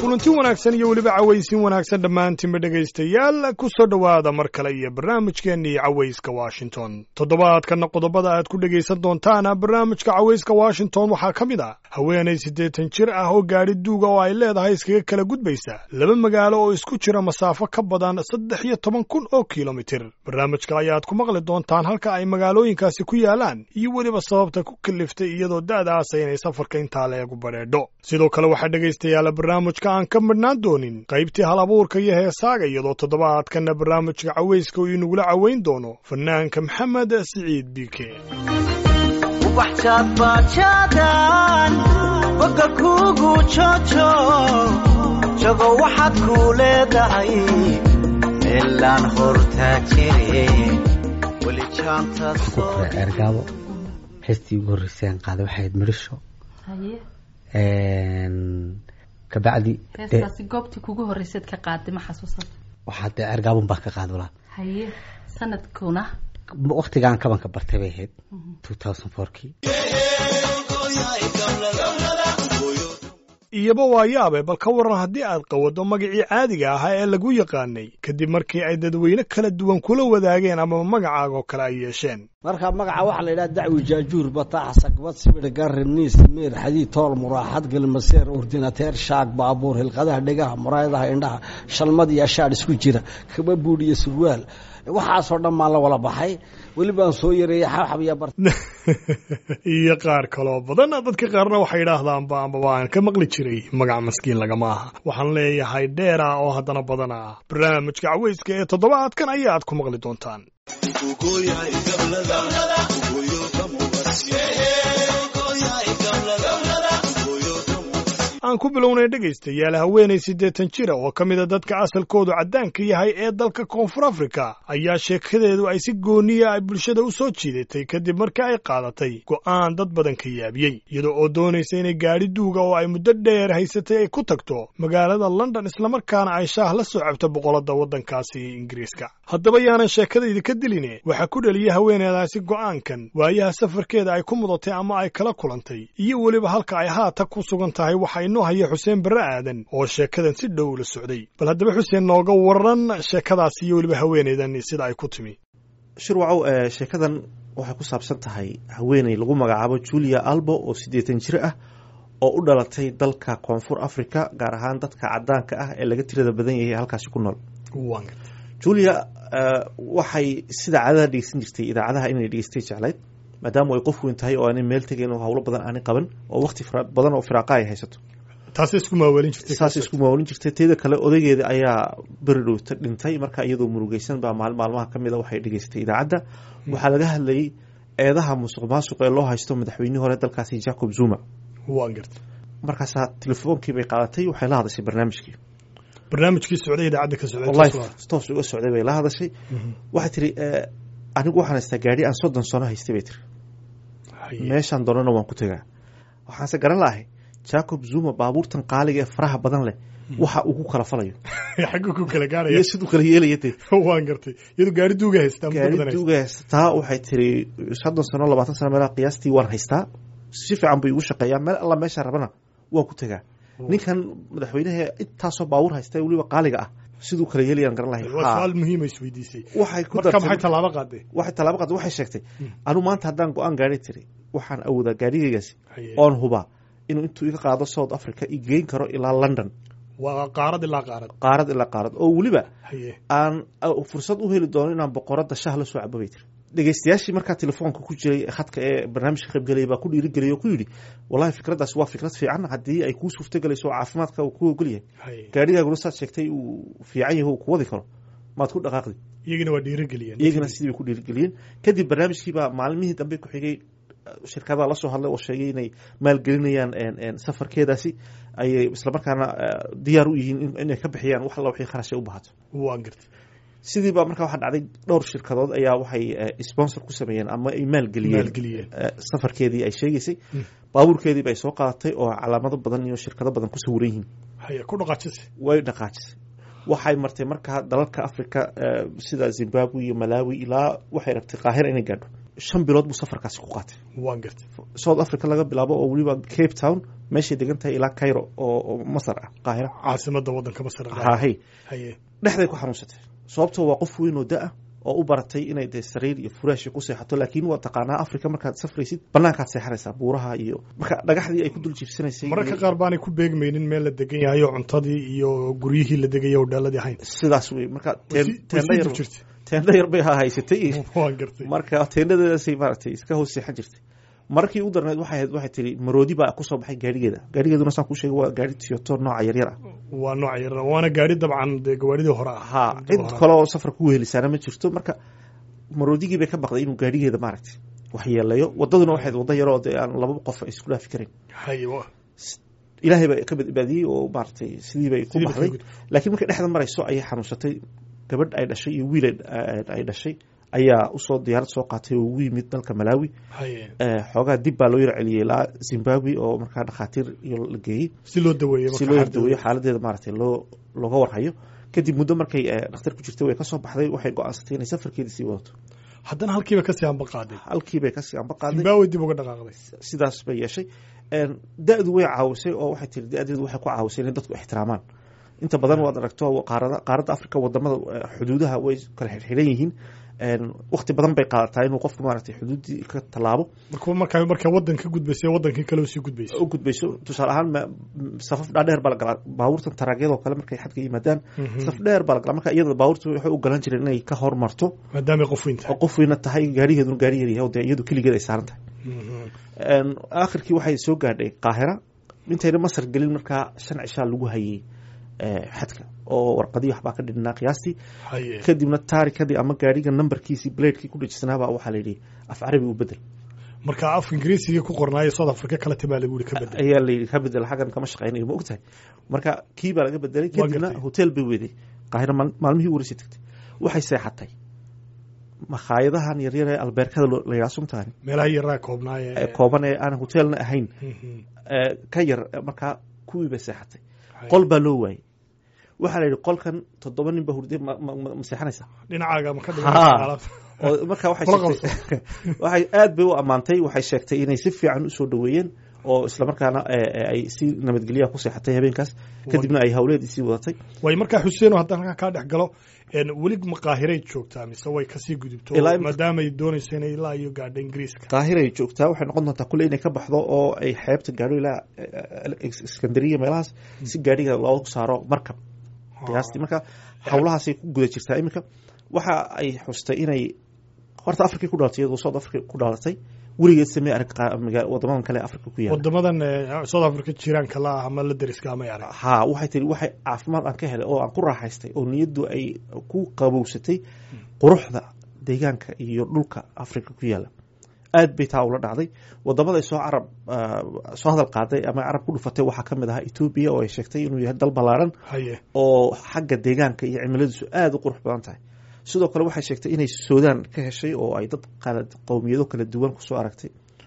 kulanti wanaagsan iyo weliba cawaysin wanaagsan dhammaantiinba dhegaystayaal ku soo dhowaada mar kale iyo barnaamijkeennii cawayska washington toddobaadkanna qodobada aad ku dhegaysan doontaana barnaamijka cawayska washington waxaa ka mid ah haweenay siddeetan jir ah oo gaadhi duuga oo ay leedahay iskaga kala gudbaysa laba magaalo oo isku jira masaafo ka badan saddex iyo toban kun oo kilomitir barnaamijka ayaad ku maqli doontaan halka ay magaalooyinkaasi ku yaalaan iyo weliba sababta ku kaliftay iyadoo da'daasa inay safarka intaa leegu badheedho sidoo kale waxaa dhegaystayaala barnaamijka aan ka midhnaan doonin qaybtii hal abuurka iyo heesaaga iyadoo toddobaadkanna barnaamijka cawayska uu inagula cawayn doono fanaanka maxamed siciid biike ubaxjaadbaajaadaan boga kuugu joojo jago waxaad kuu leedahay meelaan hortaa jire weli jaanta kore eergaabo heestii ugu horreysay aan qaaday waxay ahayd midhisho haye kabacdi heestaasi goobtii kugu horreyseed ka qaaday ma xasuusan waxaa dee eergaabun baa ka qaaday walaa haye sanadkuna waktigaan kabanka bartay bay ahayd two thousand fourkii iyaba waa yaabe bal ka waran haddii aad qawaddo magacii caadiga ahaa ee lagu yaqaanay kadib markii ay dadweyne kala duwan kula wadaageen amaba magacaagoo kale ay yeesheen marka magaca waxaa la yidhaha dacwi jaajuur bataax sagbad sibir garib niis miir xadiid tool muraaxad gelmaseer ordinateer shaag baabuur hilqadaha dhegaha muraayadaha indhaha shalmad iyo ashaadh isku jira kaba buudh iyo surwaal waxaasoo dhan maan la wala baxay welibaan soo yareeyey xabxab iyo bar iyo qaar kaloo badan dadka qaarna waxay idhaahdaanba ambaba aan ka maqli jiray magac maskiin lagama aha waxaan leeyahay dheera oo haddana badan ah barnaamijka cawayska ee toddobaadkan ayaad ku maqli doontaan aan ku bilownay dhegaystayaal haweenay siddeetan jira oo ka mida dadka asalkoodu caddaanka yahay ee dalka koonfur afrika ayaa sheekadeedu ay si gooniya ay bulshada u soo jiidatay kadib markii ay qaadatay go'aan dad badan ka yaabiyey iyadoo oo doonaysa inay gaadhi duuga oo ay muddo dheer haysatay ay ku tagto magaalada london islamarkaana ay shaah la soo cabto boqoladda waddankaasi ingiriiska haddaba yaanan sheekadayda ka diline waxaa ku dheliyay haweeneedaasi go'aankan waayaha safarkeeda ay ku mudatay ama ay kala kulantay iyo weliba halka ay haata ku sugan tahay waxa inoo haya xuseen barre aadan oo sheekadan si dhow la socday bal haddaba xuseen nooga waran sheekadaas iyo weliba haweeneydan sida ay ku timi shirwacow sheekadan waxay ku saabsan tahay haweeney lagu magacaabo julia albo oo siddeetan jir ah oo u dhalatay dalka koonfur africa gaar ahaan dadka caddaanka ah ee laga tirada badan yahay halkaasi ku nool julia waxay sida caadada dhegeysan jirtay idaacadaha inay dhegeystay jeclayd maadaama ay qof weyn tahay oo aanay meel tegayn oo hawlo badan aanay qaban oo waqti badan oo firaaqa ay haysato taasay isku maawaalin jirtay saas isku maawalin jirtay teeda kale odaygeeda ayaa beri dhowta dhintay marka iyadoo murugeysan baa maal maalmaha ka mid a waxay dhegeystay idaacadda waxaa laga hadlayay eedaha musuq maasuq ee loo haysto madaxweynihii hore dalkaasi jacob zuma waan garta markaasaa telefoonkii bay qaadatay waxay la hadashay barnaamijkii barnaamijkii socday idaacadda ka life toos uga socday bay la hadashay waxay tiri anigu waxaan haystaa gaadhi aan soddon sano haystay bay tiri meeshaan doonana waan ku tegaa waxaanse garan lahay jacob zuma baabuurtan qaaliga ee faraha badan leh waxa uu ku kala falayo xaggu ku kala gaaraya iyo siduu kala yeelaya dee waan gartay iyadoo gaari duuga haystaa gaari duuga haysataa waxay tiri soddon sano labaatan sano meelaha qiyaastii waan haystaa si fiican bay igu shaqeeyaa meel alla meesha rabana waan ku tegaa ninkan madaxweynaha intaasoo baabuur haysta weliba qaaliga ah siduu kala yeelayaan garan lahay su-aal muhiima isweydiisay waxay ku marka maxay tallaabo qaaday waxay tallaabo qaaday waxay sheegtay anu maanta haddaan go-aan gaari tiri waxaan awoodaa gaarigaygaasi oon hubaa inuu intuu iga qaado south africa i geyn karo ilaa london waa qaarad ilaa qaarad qaarad ilaa qaarad oo weliba aan fursad u heli doono inaan boqoradda shah la soo cabo bay tiri dhegeystayaashii markaa telefoonka ku jiray khadka ee barnaamijka qaybgelaya baa ku dhiirigeliyay oo ku yidhi wallahi fikraddaasi waa fikrad fiican haddii ay kuu suurtagelayso oo caafimaadka uu ku ogol yahay gaarigaaguna saad sheegtay uu fiican yahay uu ku wadi karo maad ku dhaqaaqdi iyagina waa dhiirigeliyeen iyagana sidii bay ku dhiirigeliyeen kadib barnaamijkiibaa maalmihii dambe ku xigay shirkadaha la soo hadlay oo sheegay inay maalgelinayaan safarkeedaasi ayay islamarkaana diyaar u yihiin inay ka bixiyaan wax alla wixii kharashay u bahato waan gartay sidiiba markaa waxaa dhacday dhowr shirkadood ayaa waxay sponsor ku sameeyeen ama ay maalgeliyeen safarkeedii ay sheegaysay baabuurkeediiba ay soo qaadatay oo calaamado badan iyo shirkado badan ku sawiran yihiin haya ku dhaqaajisay way dhaqaajisay waxay martay markaa dalalka africa sida zimbabwe iyo malawi ilaa waxay rabtay qaahira inay gaadho shan bilood buu safarkaasi ku qaatay waan gartay south africa laga bilaabo oo weliba cape town meeshay degan tahay ilaa cairo oo oo masar ah qaahira caasimada wadanka masar hahay haye dhexday ku xanuunsatay sababtoo waa qof weyn oo da-ah oo u baratay inay dee sariir iyo furaashi ku seexato laakiin waa taqaanaa africa markaad safraysid banaankaad seexanaysaa buuraha iyo marka dhagaxdii ay ku dul jiifsanaysay mararka qaar baanay ku beegmaynin meel la degan yahay oo cuntadii iyo guryihii la degaya hodhaaladii ahayn sidaas wey marka Way sii- way teendha sii yar dib jirtay teendha yar bay hahaysatay waan gartay marka teendhadaasay maaragtay iska hoos seexan jirtay markii u darneed waxay ahayd waxay tiri maroodi baa kusoo baxay gaarigeeda gaarigeeduna saan ku sheegay waa gaari tiyoto nooca yaryar ah waa nooc yar waana gaari dabcan dee gawaaridii hore ah ha cid kale oo safar ku wehelisaana ma jirto marka maroodigii bay ka baqday inuu gaarigeeda maaragtay waxyeeleeyo wadaduna waxayd wada yaroo dee aan laba qof ay isku dhaafi karayn haye wa- ilaahay baa ka badbaadiyey oo maaragtay sidii bay ku sidii bay baxday ka gud- laakiin markay dhexda marayso ayay xanuunsatay gabadh ay dhashay iyo wiil ay- ay dhashay ayaa usoo diyaarad soo qaatay oo ugu yimid dalka malawi haye Eh, xoogaa dib baa loo yar celiyey ilaa zimbabwe oo markaa dhakhaatiir iyo la geeyey si loo daweeyo si loo yardaweeyo xaaladeeda maaragtay loo looga warhayo kadib muddo markay eh, dhakhtar ku jirtay way kasoo baxday waxay go-aansatay inay safarkeeda sii wadato haddana halkiiba kasii hamba qaaday halkii bay kasii amba qaaday zimbabwe dib uga dhaqaaqday sidaas bay yeeshay En, da-du way caawisay oo waxay tiri da-deedu waxay ku caawisay inay dadku ixtiraamaan inta badan waad aragto qaarada qaaradda africa wadamada eh, xuduudaha way kala xirxiran yihiin En, waqti badan bay qaadataa inuu qofku maaragtay xuduuddii ka tallaabo marka markaa markaa wadan ka gudbaysay wadankii kale usii gudbaysay u gudbayso tusaale ahaan ma- m- safaf dhaadheer baa la galaa baabuurtan taraagyadoo kale markay xadka yimaadaan saf dheer baa la galaa marka iyada baabuurta waxay u galan jireen inay ka hormarto maadaamay qof weyn oo tahay qof weyna tahay gaarigeeduna gaari yar yahay oo dee iyadu keligeed ay saaran tahay Mhm. En, aakhirkii waxay soo gaadhay qaahira intayna masar gelin markaa shan cishaa lagu hayay eh, xadka oo warqadii waxbaa ka dhidhnaa qiyaastii haye kadibna taarikadii ama gaariga nambarkiisii bladekii ku dhejisanaabaa waxaa la yidhi af carabi u bedel marka af ingiriisigii ku qornaayo south africa kale tibaa lagu yihi ka bedel ayaa la yidhi ka bedel xaggan kama shaqaynayo ma ogtahay marka kii baa laga bedelay Waa kadibna gartay. hotel bay weeday qaahira maal- maalmihii ugu horeysay tagtay waxay seexatay makhaayadahan yaryar ee albeerkada loo- la yidhaha sumtaani meelaha yaraa koobnaaye ee kooban ee aan hotelna ahayn Mhm. ee, ka yar markaa kuwii bay seexatay Haye. qol baa loo waayey waxaa la yidhi qolkan toddoba nin ba hurday ma ma- ma- ma seexanaysaa dhinacaaga ma ka Ha. dhigan alaabta oo marka waxay Kula sheegtay waxay aad bay u ammaantay waxay sheegtay inay si fiican usoo dhaweeyeen oo islamarkaana eh, eh, ay si nabadgelyaha ku seexatay habeenkaas kadibna ay hawleedii sii wadatay way markaa xuseeno haddaan halkaa kaa dhex galo en, weli maqaahiray joogtaa mise way kasii gudubto Ilaa imika- maadaamay doonayso inay ilaa iyo gaadho ingiriiska qaahiray joogtaa waxay noqon doontaa kulle inay ka baxdo oo ay xeebta gaadho ilaa eh, eh, iskandariya meelahaas si gaadhiga loogu saaro markab qiyaastii marka hawlahaasay ku guda jirtaa iminka waxa ay xustay inay horta africa ku dhalatay iyadoo south africa ku dhalatay weligeed samee arag qa- maga- wadamadan kale ee africa ku yaala wadamadan eh, south africa jiraanka la ah ama la deriska ama arag ha waxay tiri waxay caafimaad aan ka helay oo aan ku raaxaystay oo niyaddu ay ku qabowsatay quruxda deegaanka iyo dhulka africa ku yaala aad bay taa ula dhacday wadamada ay soo carab ah, soo hadal qaaday ama carab ku dhufatay waxaa ka mid ahaa etoobiya oo ay sheegtay inuu yahay dal ballaaran haye oo xagga deegaanka iyo cimiladiisu aada u qurux badan tahay sidoo kale waxay sheegtay inay suudaan ka heshay oo ay dad kala qowmiyado kala duwan kusoo aragtay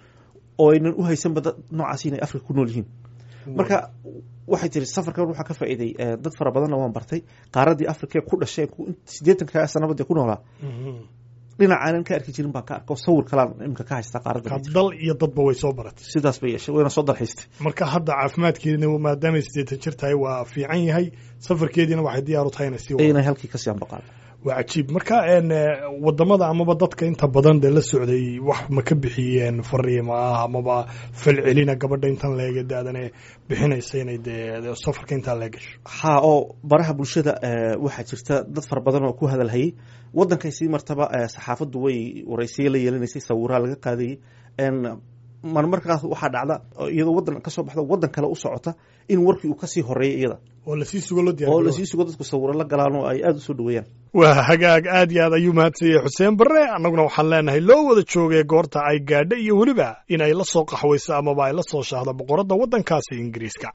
oo aynan u haysanba dad noocaas inay africa ku nool yihiin marka waxay tiri safarkan waxaa ka faa'iiday eh, dad fara badanna waan bartay qaaradii africa ku dhasheen ku- siddeetanka sanaba dee ku noolaa Mhm. dhinacaanan ka arki jirin baan ka arko sawir kalaan imika ka haystaa qaaradda Marka dal iyo dadba way soo baratay sidaas bay yeeshay wayna soo dalxiistay marka hadda caafimaadkeedina maadaamay sideetan jir tahay waa fiican yahay safarkeediina waxay diyaar u tahay inay sii wado inay halkii kasii ambaqaan waa cajiib marka en, eh, wadamada amaba dadka inta badan dee la socday wax ma ka bixiyeen fariima ah amaba falcelina gabadha intan leege daadane bixinaysa inay dee safarka intaa lee gasho ha oo baraha bulshada eh, waxaa jirta dad fara badan oo ku hadalhayay wadankay sii martaba eh, saxaafaddu way waraysiya la yeelanaysay sawiraa laga qaadayay En, marmarkaas waxaa dhacda oo iyadoo wadan kasoo baxda wadan kale u socota in warkii uu kasii horeeya iyada oo lasii sugo loo oo diyaar lasii sugo dadku sawiro la galaan oo ay aada usoo dhaweeyaan waa hagaag aad iyo aad ayuu mahadsanyay xuseen barre annaguna waxaan leenahay loo wada joogay goorta ay gaadha iyo weliba in ay la soo qaxwayso amaba ay la soo shaahdo boqoradda waddankaasi ingiriiska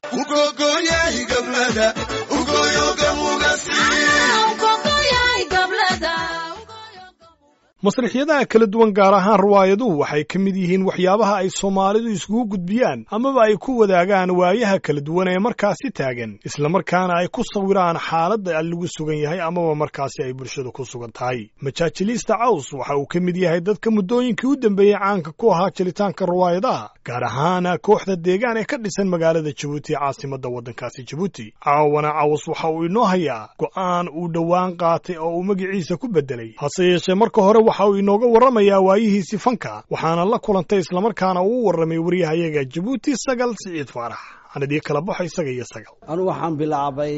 masrixyadaha kala duwan gaar ahaan riwaayaduhu waxay ka mid yihiin waxyaabaha ay soomaalidu iskugu gudbiyaan amaba ay ku wadaagaan waayaha kala duwan ee markaasi taagan islamarkaana ay ku sawiraan xaaladda lagu sugan yahay amaba markaasi ay bulshadu ku sugan tahay majaajiliista caws waxa uu ka mid yahay dadka muddooyinkii u dambeeyey caanka ku ahaa jelitaanka riwaayadaha gaar ahaan kooxda deegaan ee ka dhisan magaalada jabuuti caasimadda waddankaasi jabuuti caawana caws waxa uu inoo hayaa go'aan uu dhowaan qaatay oo uu magiciisa ku beddelay hase yeeshee marka hore waxa uu inooga warramayaa waayihiisii fanka waxaana la kulantay islamarkaana uu warramay waryahayaga jabuuti sagal siciid faarax anadii kala baxo isaga iyo sagal anu waxaan bilaabay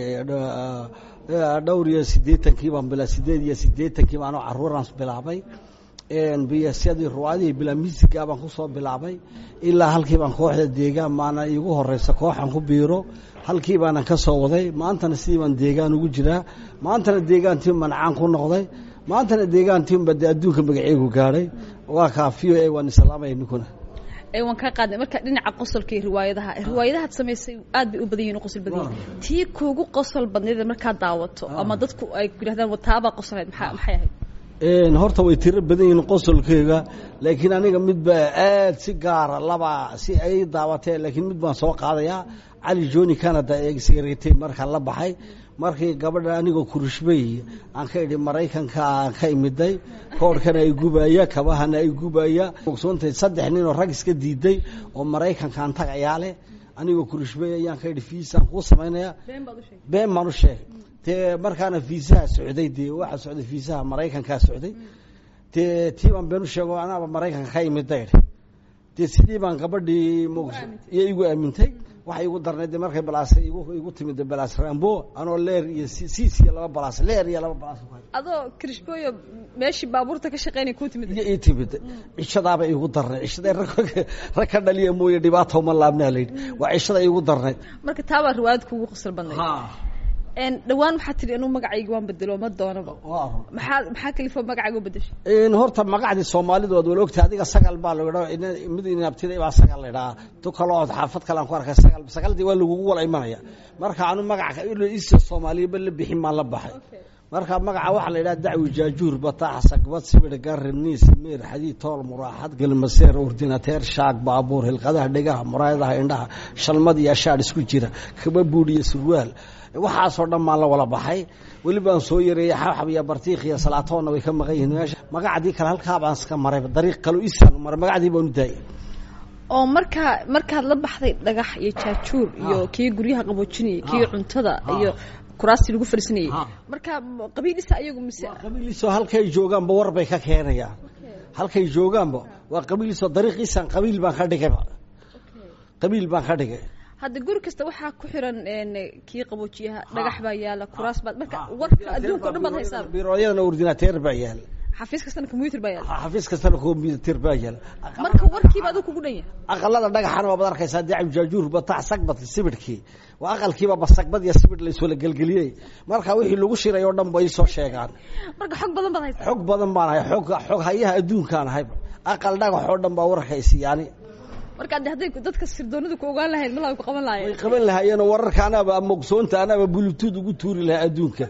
dhowr iyo siddeetankii baan bila sideed iyo siddeetankii baan caruuraan bilaabay biyasyadii ruwaadihii bilaa miisigaa baan kusoo bilaabay ilaa halkii baan kooxda deegaan maana iigu horeysa kooxan ku biiro halkii baanan ka soo waday maantana sidii baan deegaan ugu jiraa maantana deegaantii mancaan ku noqday maantana deegaantiinba dee adduunka magaceegu gaadhay waa kaafiyo ee waan islaamaya ninkuna waan kaa qaadnay marka dhinaca qosolka iyo riwaayadaha riwaayadahaad samaysay aad bay u badan yihin qosol badan yihin tii kuugu qosol badneed markaad daawato ama dadku ay ku yidhahdaan wataabaa qosolhayd maxaa maxay ahayd horta way tiro badan yihiin qosolkeyga laakiin aniga midba aad si gaara laba si ay daawatee laakiin mid baan soo qaadayaa cali joni canada ee sigaretay markaa la baxay markii gabadha anigoo kurishbay aan ka idhi maraykanka aan ka imiday koorhkana ay gubaya kabahana ay gubaya ogsoontay saddex nin oo rag iska diiday oo maraykankaan tagayaa leh anigoo kurishbay ayaan ka idhi fiisaan kuu samaynaya been baan u sheegay dee markaana fiisaha socday dee waxaa socday fiisaha maraykankaa socday dee tii baan been u sheego anaaba maraykanka ka imiday dee sidii baan gabadhii iyo igu aamintay waxay igu darnayd markay balaas igu timid balaas rambo anoo leer iyo siis iyo laba balaas leer iyo laba balaas adoo krishbooyo meeshii baabuurta ka shaqeynay kuu timid iyo ii timid cishadaaba igu darnayd cishada rag ka dhaliya mooye dhibaata uma laabnaa layidhi waa cishada igu darnayd marka taabaa riwaayad kuugu qosol badnayd dhawaan waxaa tihi anuu magacayga waan bedelo ma doonaba maxaa maxaa kalifo magacayga u bedeshay horta magacdii soomaalidu waad wala ogtahay adiga sagal baa la idhaa mid inabtiday baa sagal la idhaa tu kaloo xaafad kale aan ku arkay sagal sagaldii waa lagugu wala imanaya marka anu magaca isa soomaaliyaba la bixin maan la baxay marka magaca waxaa la yidhaha dacwi jaajuur bataax sagbad sibir garib niis meer xadiid tool muraaxad gelmaseer ordinateer shaag baabuur hilqadaha dhegaha muraayadaha indhaha shalmad iyo ashaadh isku jira kaba buudh iyo surwaal waxaasoo dhan maan la wala baxay weli baan soo yareeyey xabxab iyo bartiik iyo salaatoonna way ka maqan yihiin meesha magacdii kale halkaa baan iska maray dariiq kalo isaan maray magacdii baan u daayay oo markaa markaad la baxday dhagax iyo jaajuur iyo kii guryaha qaboojinayay kii cuntada iyo kuraastii lagu fadhiisanayay marka qabiilisa ayagu mise qabiiliso halkay joogaanba war bay ka keenayaan halkay joogaanba waa qabiiliso dariiqiisan qabiil baan ka dhigayba qabiil baan ka dhigay hadda guri kasta waxaa ku xiran kii qaboojiyaha dhagax baa yaala kuraas baad marka warka adduunka o dhan baad haysaa birooyadana ordinateer baa yaala xafiis kastana combyuter baa yaala xafiis kastana combyuter baa yaala marka warkiiba adigu kugu dhan yahay aqalada dhagaxana waabad arkaysaa dacib jaajuur batax sagbad sibidhkii waa aqalkiiba basagbad iyo sibidh la iswala gelgeliyey marka wixii lagu shiray oo dhan bay soo sheegaan marka xog badan baad haysaa xog badan baan ahay xog xog hayaha adduunkaan ahayba aqal dhagax oo dhan baa warkaysi yani marka de hadday dadka sirdoonadu ku ogaan lahayd malaa ku qaban way lahaayeen qaban lahaayeen wararka anaaba ama ogsoonta anaaba bulutuud ugu tuuri lahaa adduunka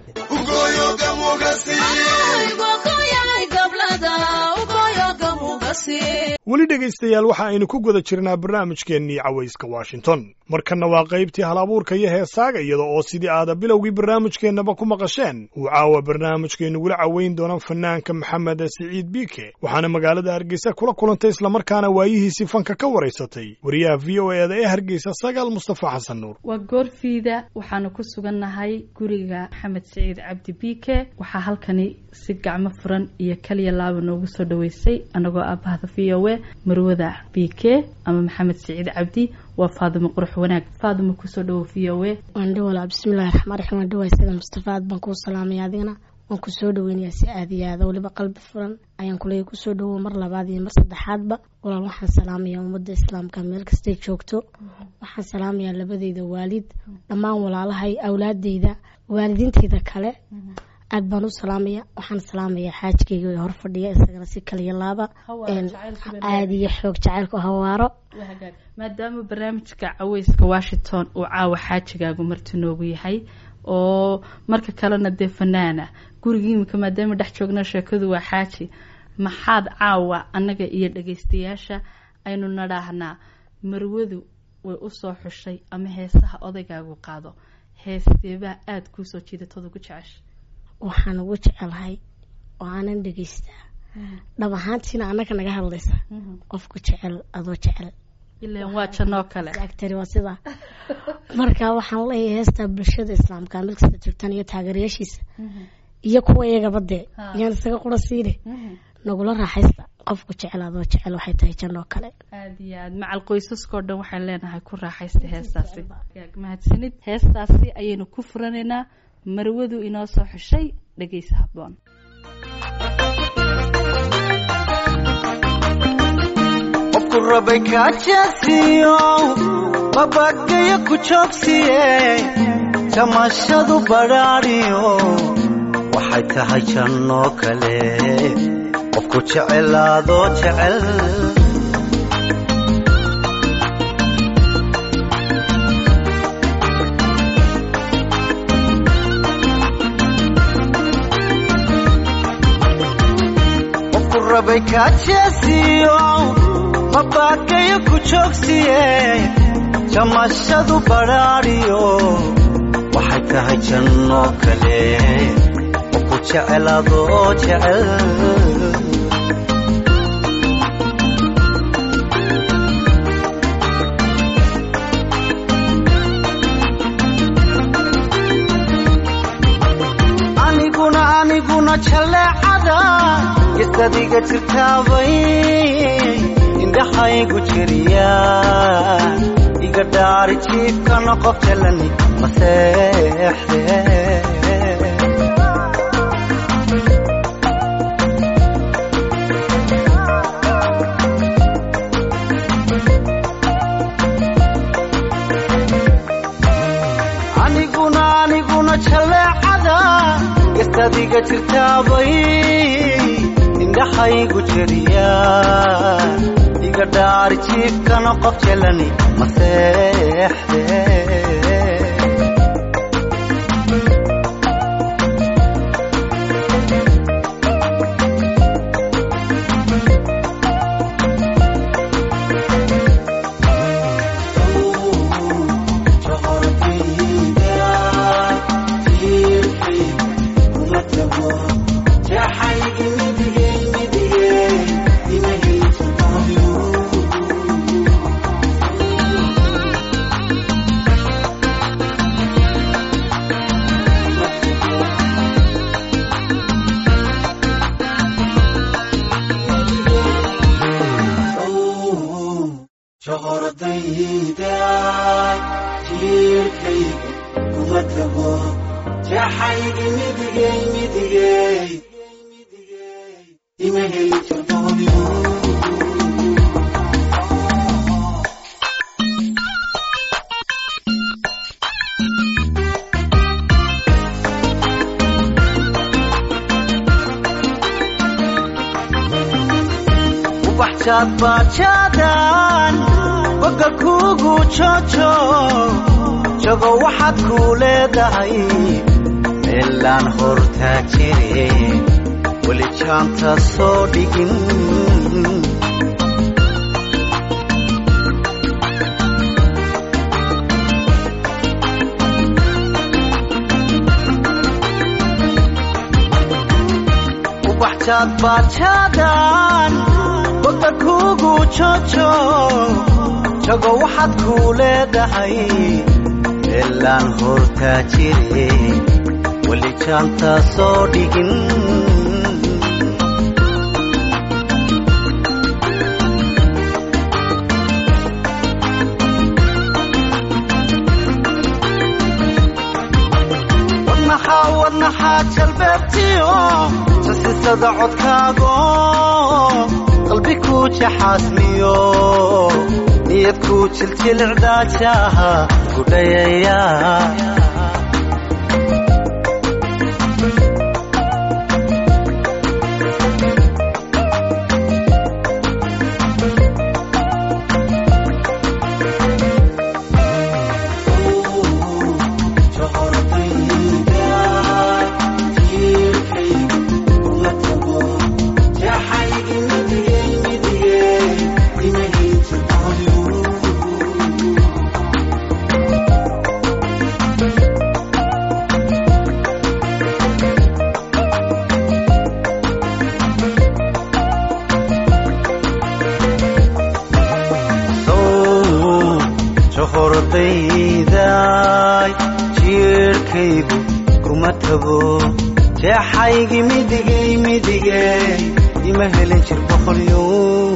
weli dhegaystayaal waxa aynu ku guda jirnaa barnaamijkeennii cawayska washington markanna waa qaybtii halabuurka iyo heesaaga iyada oo sidii aada bilowgii barnaamijkeennaba ku maqasheen uu caawa barnaamijkeennugula caweyn doona fanaanka maxamed siciid biike waxaana magaalada hargeysa kula kulantay islamarkaana waayihiisii fanka ka waraysatay wariyaha v o eeda ee hargeysa sagaal mustafa xasan nuur waa goorfiida waxaanu ku sugannahay guriga maxamed siciid cabdi biike waxaa halkani si gacmo furan iyo kaliya laaba noogu soo dhaweysay anagoo aabahda v o e marwada biike ama maxamed siciid cabdi waa faadimo qurux wanaag faadimo kusoo dhawow v o e waan dhawala bismillahi raxmaan raxiim waan dhawaay sida mustafa aad baan kuu salaamaya adigana waan kusoo dhaweynayaa si aada iyo aada weliba qalbi furan ayaan kuleeya kusoo dhawow mar labaad iyo mar saddexaadba walaal waxaan salaamayaa ummadda islaamka meel kastay joogto waxaan salaamayaa labadeyda waalid dhammaan walaalahay awlaadeyda waalidiinteyda kale aad baan u salaamaya waxaan salaamaya xaajkeyga ee hor fadhiya isagana si kaliya laaba aada iyo xoog jacaylku hawaaro maadaama barnaamijka caweyska washington uu caawa xaajigaagu marti noogu yahay oo marka kalena dee fanaana gurigii imika maadaama dhex joogna sheekadu waa xaaji maxaad caawa annaga iyo dhagaystayaasha aynu nadhaahnaa marwadu way usoo xushay ama heesaha odaygaagu qaado heesteebaa aada kuusoo jiidatooda ku jecesha waxaan ugu jecelahay oo aanan dhegaystaa dhab ahaantiina annaga naga hadlaysa qofku jecel adoo jecel ilan waa janoo kale agtari waa sidaa marka waxaan leeyahay heestaa bulshada islaamka mid kasta joogtaan iyo taageerayaashiisa iyo kuwa iyagaba dee iyaan isaga qura siine nagula raaxaysta qofku jecel adoo jecel waxay tahay janoo kale aada iyo aad macal qoysaskao dhan waxaan leenahay ku raaxaysta heestaasi mahadsanid heestaasi ayaynu ku furanaynaa marwadu inoo soo xushay dhegeysa habboon qofku rabay kaajaasiyo mabagayo ku joogsiye jamashadu badhaadhiyo waxay tahay jannoo kale qofku jecelaadoo jecel qofku rabay kaajaasiyo mabagayo ku joogsiye jamashadu badhaadhiyo waxay tahay jannoo kale qofku jecelaadoo jecel aniguna aniguna jaleecada isadiga jirtaabay indhaxaygu jiriya iga dhaari jiifkana qof jalani maseexde aniguna aniguna jaleecada isadiga jirtaabay indhaxaygu jiriya iga dhaari jiifkana qof jalani maseexde ubaxjaad baajaadan boga kuugu joojo jago waxaad kuu leedahay meelaan hortaa jire weli jaanta soo dhigin ubaxjaad baajaadan boga kuugu joojo jago waxaad kuu leedahay meelaan hortaa jire weli jaanta soo dhigin wadnaxaa wadnaxaa jalbeebtiyo jasisada codkaago qalbi kuu jaxaasmiyo niyad kuu jiljilicdaajaha gudhayaya jirkaygu kuma tago jeexaygi midigay midige ima helin jir boqolyo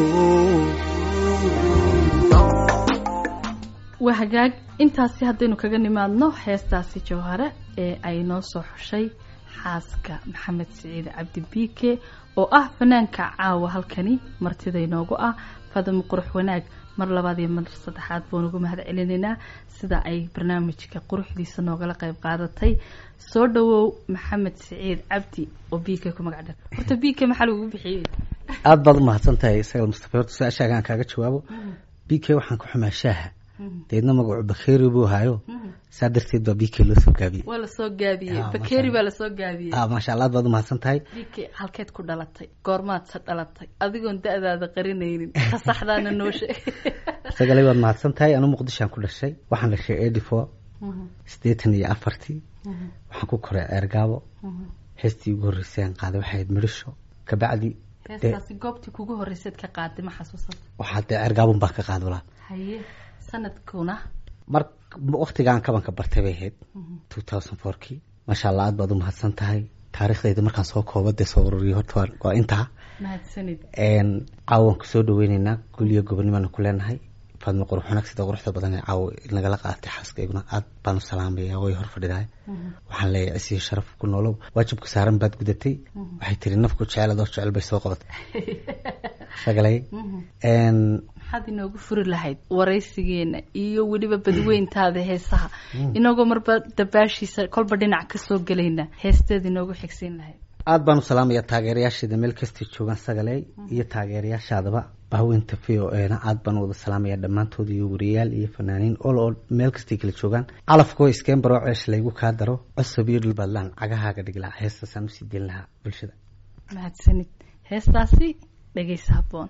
waa hagaag intaasi haddaynu kaga nimaadno heestaasi jawhare ee ay noo soo xushay xaaska maxamed siciid cabdi biike oo ah fanaanka caawa halkani martida inoogu ah fadamo qurux wanaag mar labaad iyo mar saddexaad baan ugu mahad celinaynaa sida ay barnaamijka quruxdiisa noogala qayb qaadatay soo dhawow maxamed siciid cabdi oo biike ku magac dhar horta biike maxaa lagugu bixiyey aada baad umahadsan tahay isagal mustafa horta su-aashaaga aan kaaga jawaabo b k waxaan ku xumaa shaaha deedna magacu bakeri buu hayo saa darteed baa b k loo soo gaabiyey waa lasoo gaabiyey Ah, bakeri masha baa lasoo gaabiyey ah maasha allah aad baad umahadsan tahay biike halkeed ku dhalatay goormaadse dhalatay adigoon da-daada qarinaynin tasaxdaana noo sheeg isagalay waad mahadsan tahay anu muqdishoan ku dhashay waxaan dhashay eighty four siddeetan iyo afartii waxaan ku koray ceergaabo heestii ugu horreysay aan qaaday waxay ahayd midhisho kabacdi heestaasi goobtii kugu horreyseed ka qaaday ma xasuusata waxaa dee ceergaabun baan ka qaad walaa haye sanadkuna mar waktigaan kabanka bartay bay ahayd two thousand fourkii maasha allah aad baad umahadsan tahay taariikhdayda markaan soo kooba dee soo ururiyo horta waa- waa intaa mahadsanid Een, caawa waan kusoo dhaweyneynaa guliyo gobonnimaana ku leenahay faadmo qurux wanaag sida quruxda badan ee caawa nagala qaadatay xaaskayguna aad baan u salaamaya way hor fadhidahay waxaan leeyahay isiyo sharaf ku noolow waajibka saaran baad gudatay waxay tiri nafku jecel adoo jecel bay soo qabatay sagalay Een, maxaad inoogu furi lahayd waraysigeena iyo weliba badweyntaada heesaha inagoo marba dabaashiisa kolba dhinac kasoo gelayna heesteeda inoogu xigsiin lahayd aad baan u salaamaya taageerayaasheeda meel kastay joogaan sagaley iyo taageerayaashaadaba bahweynta v o ena aad baan u wada salaamaya dhammaantood iyo wariyayaal iyo fanaaniin ol oo meel kastay kala joogaan calafkoo iskeen baroo ceesh laygu kaa daro cosab iyo dhulbaadlaan cagahaaga dhiglaa heestaasaan usii deyn lahaa bulshada mahadsanid heestaasi dhegaysa habboon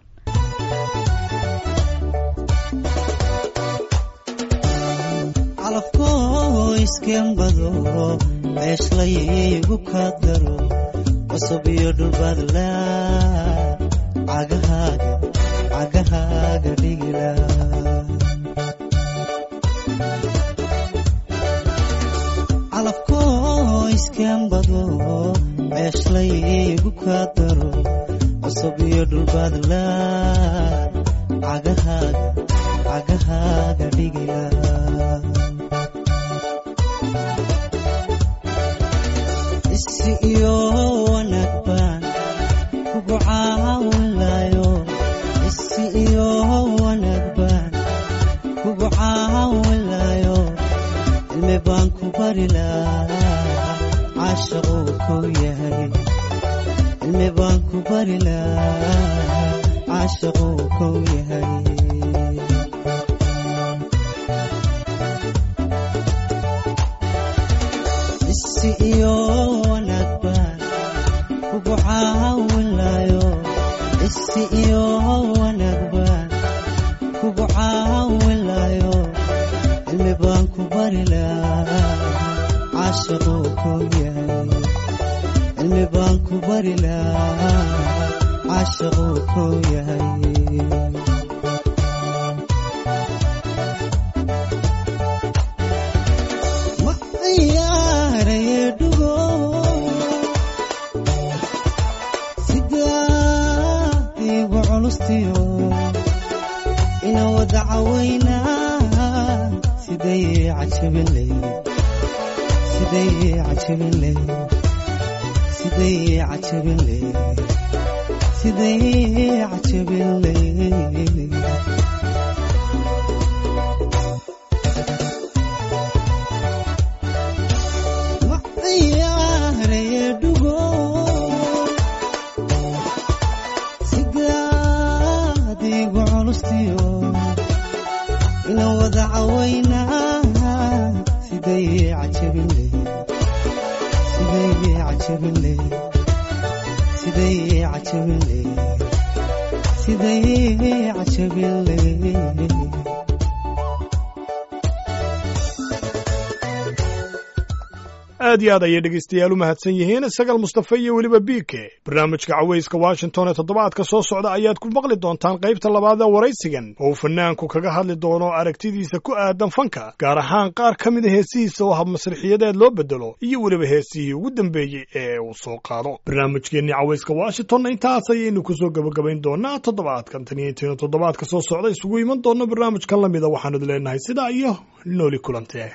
calafkoo iskembado ceeshlaygu ka daro cusub iyo dhulbaadla cagahaaga cagahaaga dhigila calafkoo iskembado ceeshlaygu ka daro cusub iyo dhulbaadla cagahaaga cagahaaga dhigila isi iyo wanaag baan kugu caawinlayo isi iyo wanaag baan kugu caawinlayo cilmi baan ku bari lahaa caashaquu kow yahay cilmi baan ku bari lahaa caashaquu kow yahay isi iyo wanaag baan kugu caawinlayo isi iyo wanaag baan kugu caawinlayo cilmi baan ku bari lahaa caashaquu kow yahay cilmi baan ku bari lahaa caashaquu kow yahay ma ciyaaraye dhugo sidaad igu culustiyo ina wada cawaynaa siday cajabinley siday cajabinley siday cajabinley siday cajabinley ma ciyaaraye dhugo sidaad igu culustiyo ina wada cawaynaa siday cajabinley siday cajabinley siday cajabinley siday cajabinley aad iyo aad ayay dhegaystayaal u mahadsan yihiin sagal mustafe iyo weliba biike barnaamijka cawayska washington ee toddobaadka soo socda ayaad ku maqli doontaan qaybta labaad ee waraysigan oo uu fanaanku kaga hadli doono aragtidiisa ku aadan fanka gaar ahaan qaar ka mida heesihiisa oo hab masrixiyadeed loo bedelo iyo weliba heesihii ugu dambeeyey ee uu soo qaado barnaamijkeennii cawayska washingtonna intaas ayaynu kusoo gebagabayn doonaa toddobaadkan tan iyo intaynu toddobaadka soo socda isugu iman doonno barnaamijkan la mida waxaanu idin leenahay sidaa iyo nooli kulantee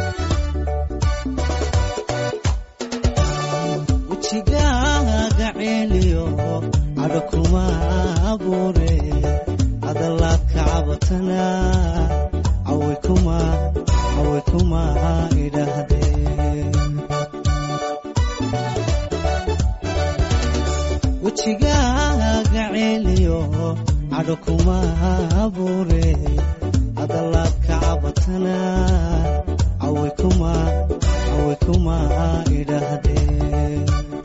wejigaaga ceeliyo cadho kuma abuure hadalaad ka cabatana cawi kuma cawi kuma idhaahdeen wejigaaga ceeliyo cadho kuma abuure hadalaad ka cabatana cawi kuma cawi kuma idhaahdeen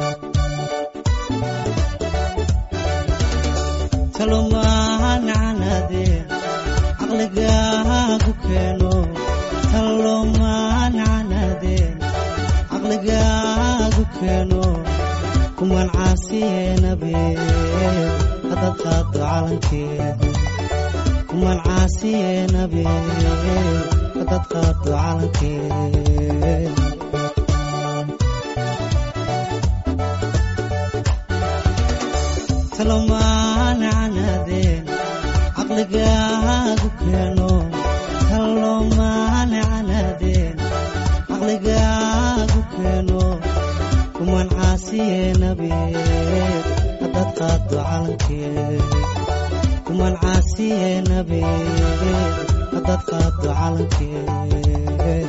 talomaancanadeen caqligaagu keeno talomaancanadeen caqligaagu keeno kuman caasiyeenabe hadad qaado calankeeda kuman caasiyeenabe hadad qaado calankeeda talomaancanadeen caqligaagu keeno talomaancanadeen caqligaagu keeno kuman caasiyeenabe hadad qaado calankeed kuman caasiyeenabe hadad qaado calankeed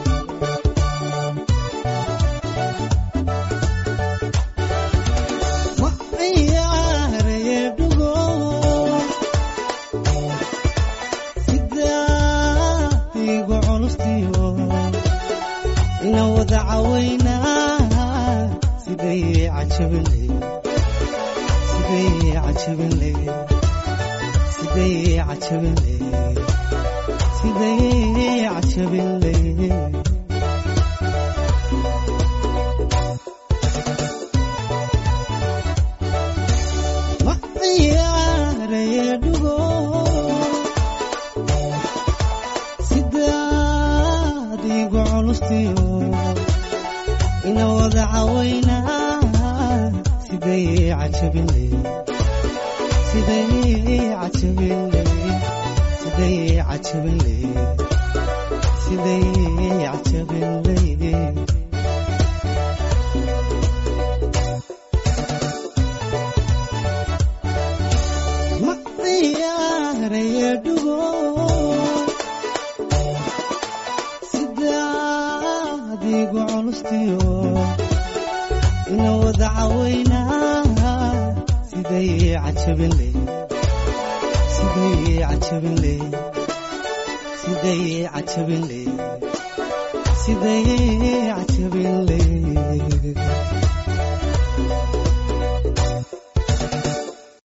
ma ciyaaraye dhugo sidaa igu culustiyo ina wada cawaynaa siday cajabinley siday cajabinley siday cajabinley siday cajabinley ma ciyaaraye dhugo sidaad igu culustiyo ina wada cawaynaa siday cajabinley siday cajabinley siday cajabinley siday cajabinley ma ciyaaraye dhugo sidaad igu culustiyo ina wada cawaynaa siday cajabinley siday cajabinley siday cajabinley siday cajabinley